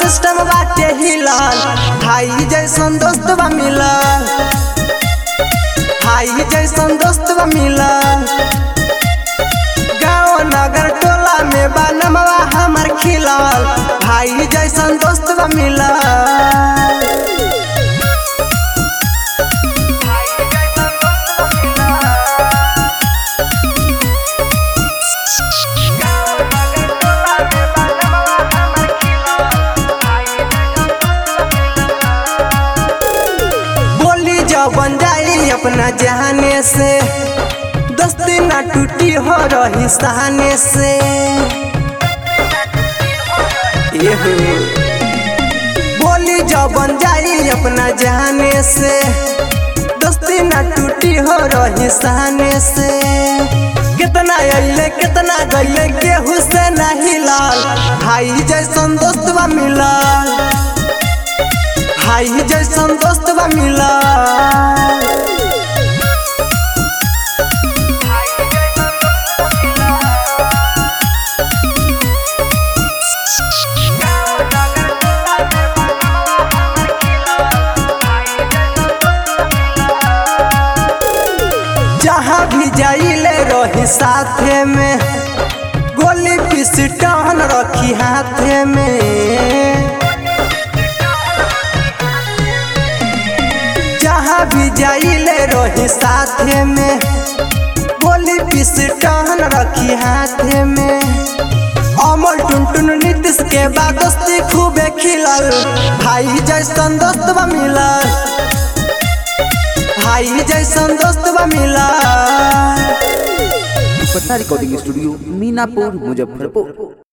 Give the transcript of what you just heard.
System बाटे हिलल भाई जैसन दोस्त बा मिलल भाई जैसन दोस्त बा मिलल गाँव नगर टोला में बनमवा हमर खिलल भाई जैसन दोस्त बा मिलल बोली जब बन जाई अपना जहाने से दोस्ती ना टूटी हो रही सहाने से ये हो। बोली जब बन जाई अपना जहाने से दोस्ती ना टूटी हो रही सहाने से कितना अइले कितना गइले केहू से नहीं लाल भाई जैसन दोस्त बा मिलल भाई जैसन दोस्त बा मिलल जहाँ भी जाइले रही साथे में गोली पिस्टन रखी हाथे में जहाँ भी जाइले रही साथे में गोली पिस्टन रखी हाथे में अमर टुनटुन नीतीश के बाद दोस्ती खूबे खिलल भाई जैसन दोस्त बा मिलल भाई जैसन दोस्त बा मिलल पटना रिकॉर्डिंग स्टूडियो मीनापुर मुजफ्फरपुर